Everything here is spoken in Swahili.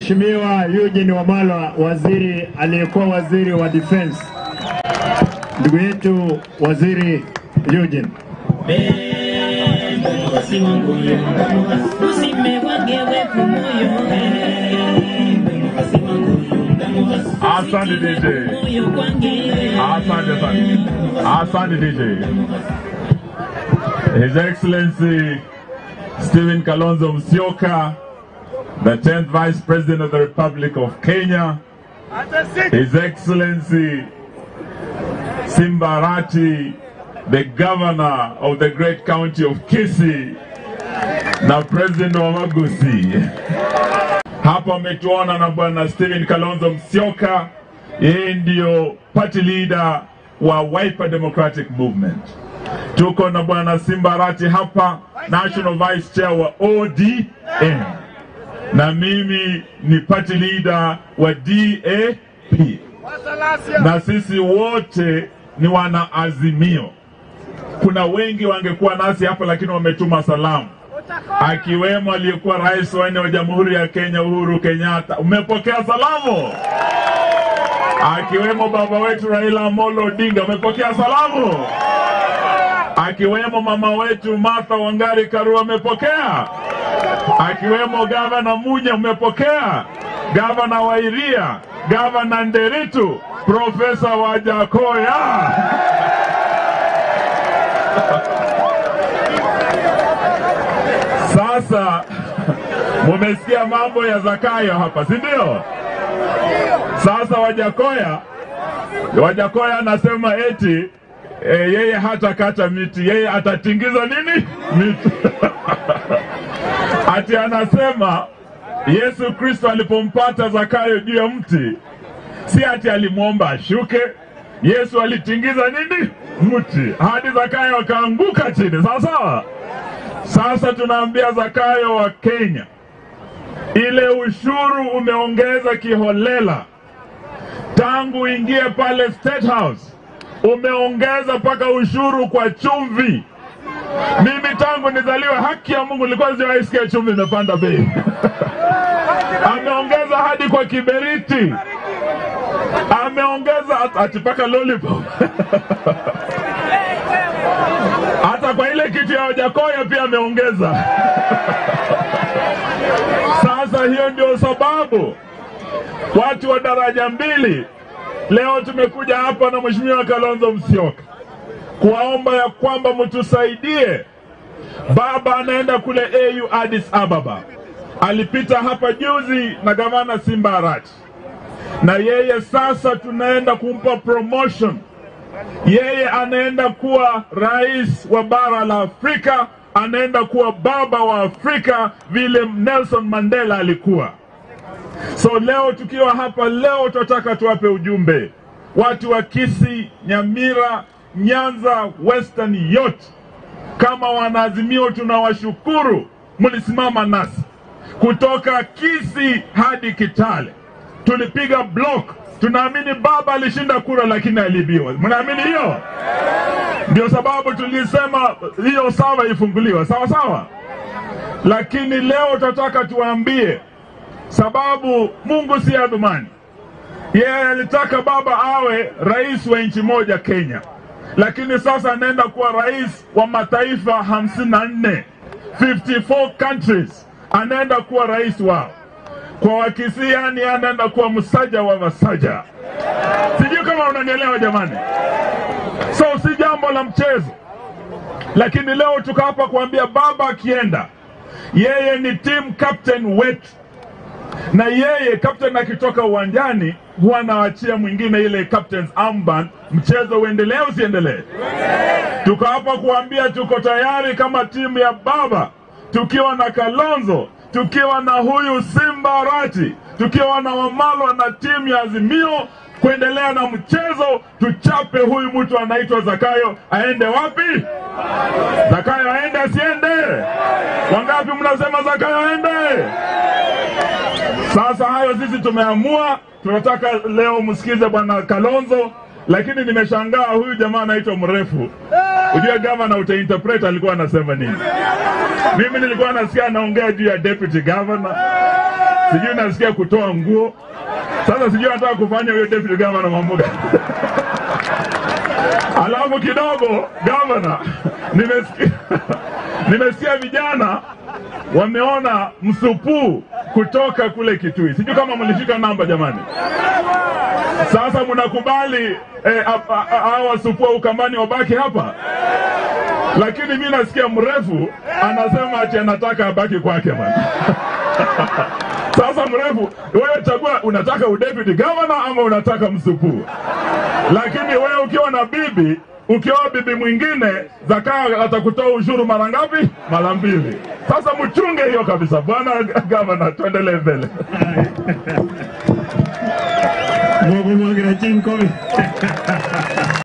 Mheshimiwa Eugene Wamalwa, waziri aliyekuwa waziri wa defense, ndugu yetu waziri Eugene. Asante DJ. Asante sana. Asante DJ. His Excellency Stephen Kalonzo Musyoka, the 10th Vice President of the Republic of Kenya, His Excellency Simbarati, the Governor of the great county of Kisii, na President wa Magusi. Hapa ametuona na bwana Stephen Kalonzo Musyoka, yeye ndio party leader wa Wiper Democratic Movement. Tuko na bwana Simbarati hapa, national vice chair wa ODM, na mimi ni party leader wa DAP, na sisi wote ni wana Azimio. Kuna wengi wangekuwa nasi hapa, lakini wametuma salamu akiwemo aliyekuwa rais wa nne wa Jamhuri ya Kenya Uhuru Kenyatta. Umepokea salamu? Akiwemo baba wetu Raila Amolo Odinga, umepokea salamu? Akiwemo mama wetu Martha Wangari Karua, umepokea? Akiwemo gavana Munya, umepokea? Gavana wa Iria, gavana Nderitu, profesa Wajakoya Sasa mumesikia mambo ya Zakayo hapa, si ndio? Sasa Wajakoya, Wajakoya anasema eti e, yeye hatakata miti, yeye atatingiza nini miti ati anasema Yesu Kristo alipompata Zakayo juu ya mti, si ati alimwomba ashuke. Yesu alitingiza nini mti hadi Zakayo akaanguka chini, sawa sawa. Sasa tunaambia Zakayo wa Kenya, ile ushuru umeongeza kiholela tangu ingie pale State House, umeongeza mpaka ushuru kwa chumvi. Mimi tangu nizaliwe, haki ya Mungu, nilikuwa sijawahi sikia chumvi imepanda bei. Ameongeza hadi kwa kiberiti, ameongeza ati mpaka lollipop hata kwa ile kitu ya Wajakoya pia ameongeza. Sasa hiyo ndio sababu watu wa daraja mbili leo tumekuja hapa na Mheshimiwa Kalonzo Musyoka kuwaomba ya kwamba mtusaidie. Baba anaenda kule AU Addis Ababa, alipita hapa juzi na gavana Simba Arati, na yeye sasa tunaenda kumpa promotion yeye anaenda kuwa rais wa bara la Afrika, anaenda kuwa baba wa Afrika vile Nelson Mandela alikuwa. So leo tukiwa hapa leo, tunataka tuwape ujumbe watu wa Kisii, Nyamira, Nyanza, Western yote, kama wanaazimio, tunawashukuru mlisimama nasi kutoka Kisii hadi Kitale, tulipiga block tunaamini baba alishinda kura lakini aliibiwa. Mnaamini hiyo? Ndio sababu tulisema hiyo sawa ifunguliwe, sawa sawa. Lakini leo tunataka tuwaambie, sababu Mungu si adhumani. Yeye alitaka baba awe rais wa nchi moja Kenya, lakini sasa anaenda kuwa rais wa mataifa hamsini na nne 54 countries, anaenda kuwa rais wao kwa Wakisii yani anaenda kuwa msaja wa masaja. Sijui kama unanielewa jamani. So si jambo la mchezo, lakini leo tuko hapa kuambia baba akienda, yeye ni team captain wetu, na yeye captain akitoka uwanjani huwa anaachia mwingine ile captain's armband, mchezo uendelee usiendelee. Tuko hapa kuambia tuko tayari kama timu ya baba, tukiwa na Kalonzo tukiwa na huyu Simba Arati, tukiwa na Wamalwa na timu ya Azimio kuendelea na mchezo, tuchape huyu mtu anaitwa Zakayo. Aende wapi? Zakayo aende asiende? Wangapi mnasema Zakayo aende? Sasa hayo sisi tumeamua, tunataka leo msikize bwana Kalonzo, lakini nimeshangaa huyu jamaa anaitwa mrefu. Ujue gavana utainterpret alikuwa anasema nini? Mimi nilikuwa nasikia anaongea juu ya deputy governor, sijui nasikia kutoa nguo. Sasa sijui nataka kufanya huyo deputy governor mambo gani? Alafu kidogo gavana, nimesikia nimesikia vijana wameona msupuu kutoka kule Kitui. Sijui kama mlishika namba jamani. Sasa mnakubali eh, a- a- a- hawa wasupuu wa Ukambani wabaki hapa? Lakini mi nasikia mrefu anasema ati anataka abaki kwake bana. Sasa mrefu, wewe chagua, unataka udeputy governor ama unataka msupuu? Lakini wewe ukiwa na bibi, ukioa bibi mwingine, Zakayo atakutoa ushuru mara ngapi? Mara mbili. Sasa mchunge hiyo kabisa, bwana gavana, tuendelee mbele. Mungu mwagira chinkomi.